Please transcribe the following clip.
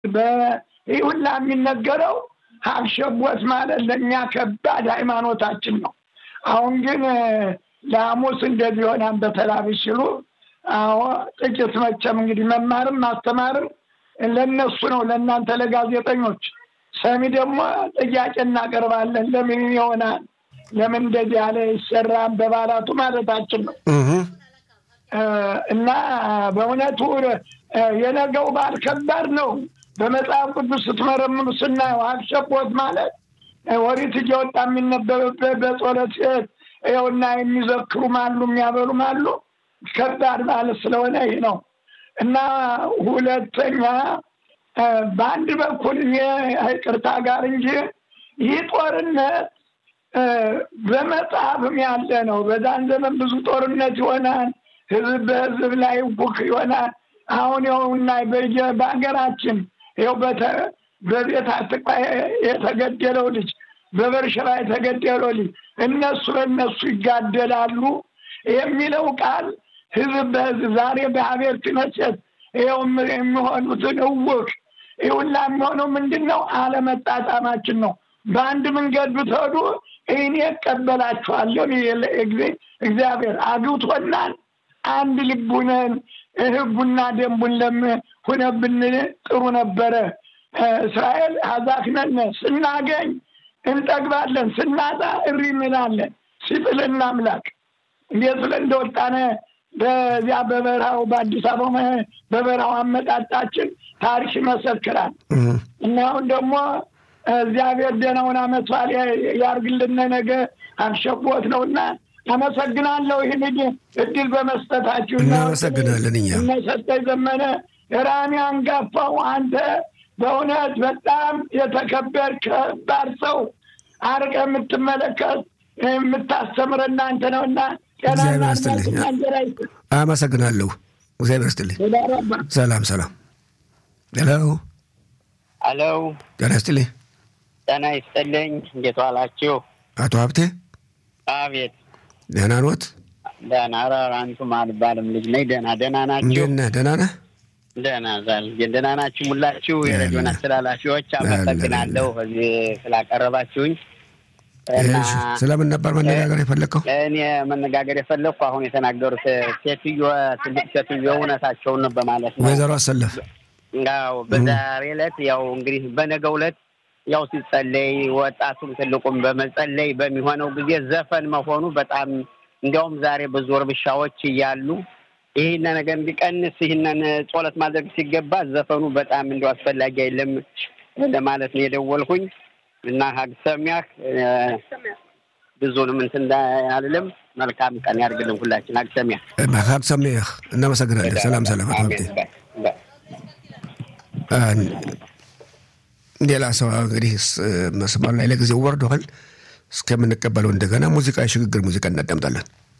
ይህ ሁላ የሚነገረው ሀብሸቦት ማለት ለእኛ ከባድ ሃይማኖታችን ነው። አሁን ግን ለሐሙስ እንደዚህ ሆናን በተላብሽ ሲሉ አዎ ጥቂት መቼም እንግዲህ መማርም ማስተማርም ለነሱ ነው፣ ለእናንተ ለጋዜጠኞች። ሰሚ ደግሞ ጥያቄ እናቀርባለን። ለምን ይሆናል ለምን እንደዚህ ያለ ይሰራም በባላቱ ማለታችን ነው። እና በእውነቱ የነገው በዓል ከባድ ነው። በመጽሐፍ ቅዱስ ስትመረምሩ ስናየው ሀብሸቦት ማለት ወሪት እየወጣ የሚነበብበት በጸሎት ይኸውና የሚዘክሩም አሉ የሚያበሉም አሉ። ከባድ ማለት ስለሆነ ይህ ነው እና ሁለተኛ በአንድ በኩል ይቅርታ ጋር እንጂ ይህ ጦርነት በመጽሐፍም ያለ ነው። በዛን ዘመን ብዙ ጦርነት ይሆናል። ህዝብ በህዝብ ላይ ውክ ይሆናል። አሁን ይኸውና በሀገራችን ይኸው በቤት አትቃ የተገደለው ልጅ በበርሸባ የተገደለው ልጅ እነሱ በእነሱ ይጋደላሉ የሚለው ቃል ህዝብ በህዝብ ዛሬ በሀቤር ትነሰት ይኸው የሚሆኑትን እውቅ ይሁላ የሚሆነው ምንድን ነው? አለመጣጣማችን ነው። በአንድ መንገድ ብትሄዱ እኔ እቀበላችኋለሁ እግዚአብሔር አግብቶናል። አንድ ልቡነን ህጉና ደንቡን ለም ሁነብን ጥሩ ነበረ። እስራኤል አዛክነን ስናገኝ እንጠግባለን፣ ስናጣ እሪ እንላለን። ሲጥልን አምላክ እንዴት ብለን እንደወጣነ በዚያ በበረሃው በአዲስ አበባ በበረሃው አመጣጣችን ታሪክ ይመሰክራል። እና አሁን ደግሞ እግዚአብሔር ደህናውን ዓመት በዓል ያርግልን። ነገ አብሸቦት ነው እና አመሰግናለሁ ይህን እድል በመስጠታችሁ። እናመሰግናለን። እኛ እነሰጠኝ ዘመነ ራሚ አንጋፋው አንተ በእውነት በጣም የተከበር ከባድ ሰው አርቀ የምትመለከት የምታስተምር እናንተ ነው እና እግዚአብሔር ይስጥልኝ። አመሰግናለሁ። እግዚአብሔር ይስጥልኝ። ሰላም ሰላም። ሄሎ ሄሎ። ጤና ይስጥልኝ። ጤና ይስጥልኝ። እንዴት ዋላችሁ? አቶ ሀብቴ አቤት። ደህና ኖት? ደህና ኧረ አንቱም አልባልም ልጅ ነኝ። ደህና ደህና ናችሁ? እንዴት ነህ? ደህና ነህ? ደህና ዛል ደህና ናችሁ? ሙላችሁ የሬዲዮን አስተላላፊዎች አመሰግናለሁ እዚህ ስላቀረባችሁኝ። ስለምን ነበር መነጋገር የፈለግከው? እኔ መነጋገር የፈለግኩ አሁን የተናገሩት ሴትዮ ትልቅ ሴትዮ እውነታቸውን ነው በማለት ነው። ወይዘሮ አሰለፍ ያው በዛሬ ዕለት ያው እንግዲህ በነገው ዕለት ያው ሲጸለይ ወጣቱም ትልቁም በመጸለይ በሚሆነው ጊዜ ዘፈን መሆኑ በጣም እንዲያውም ዛሬ ብዙ እርብሻዎች እያሉ ይህን ነገር እንዲቀንስ ይህንን ጸሎት ማድረግ ሲገባ ዘፈኑ በጣም እንዲ አስፈላጊ አይደለም ለማለት ነው የደወልኩኝ እና ሀግ ሰሚያህ ብዙንም እንትን አልልም። መልካም ቀን ያድርግልን ሁላችን። ሀግ ሰሚያህ ሀግ ሰሚያህ። እናመሰግናለን። ሰላም ሰላም። አቶ ሀብቴ ሌላ ሰው እንግዲህ መስመር ላይ ለጊዜው ወርደዋል። እስከምንቀበለው እንደገና ሙዚቃ የሽግግር ሙዚቃ እናዳምጣለን።